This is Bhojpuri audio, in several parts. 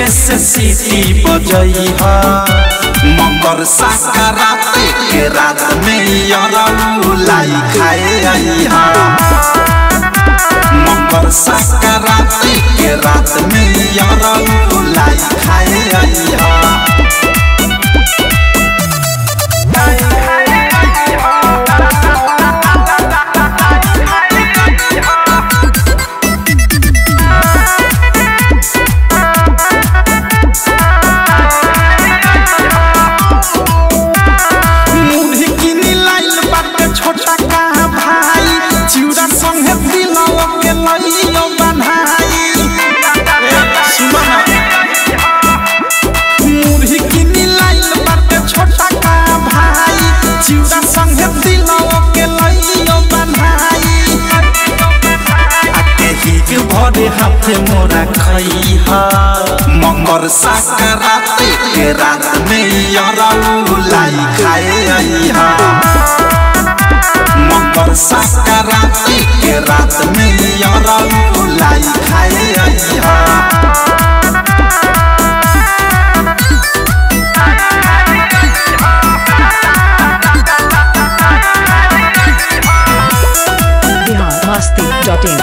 से सीटी बजई हा मकर संक्रांति के रात में यरऊ लाई खाए आई हा मकर संक्रांति के रात में यरऊ लाई खाए आई हा मुढ़ी किनी लाइल बाटे छोटा का भाई चिउरा संगे दिलवा के लइयो बन्हाई सुनो ना मुढ़ी किनी लाइल बाटे छोटा का भाई चिउरा संगे दिलवा के लइयो बन्हाई आके हिक भरे हाथे मोरा खइहा मकर संक्रांति के रात में यरऊ लाई खाए अइहा मकर संक्रांति के रात में यरऊ लाई खाए अइहा biharmasti.in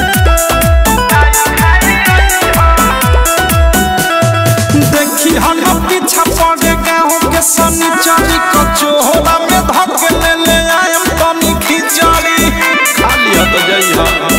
देखी हम पीछा पड़े गाँव के सनी चली कचोहरा में धक ले ले आयम तनी खिचड़ी खाली तो जई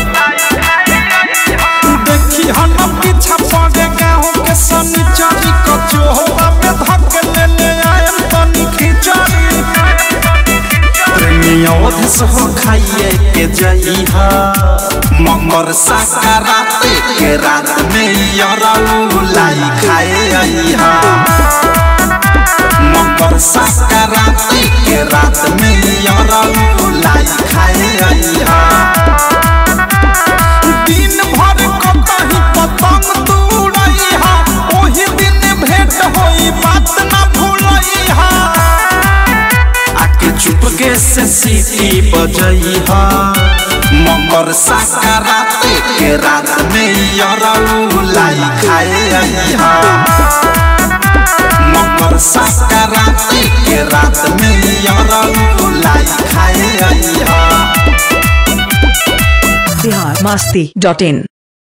देखी हम पीछा पड़े गाँव के सनी चली कचोहरा में धक ले ले आयम तनी खिचड़ी प्रेमियों से हो खाइए के जइहा मकर संक्रांति के रात में यरऊ लाई खाए अइहा मकर संक्रांति के रात में यरऊ लाई खाए अइहा दिन भर कतही पतंग तू उड़इहा ओही दिन भेंट होई बात ना भूलइहा आके चुपके से सीटी बजई हा मकर संक्रांति के रात में यरऊ लाई खाए आई हा मकर संक्रांति के रात में यरऊ लाई खाए आई हा biharmasti.in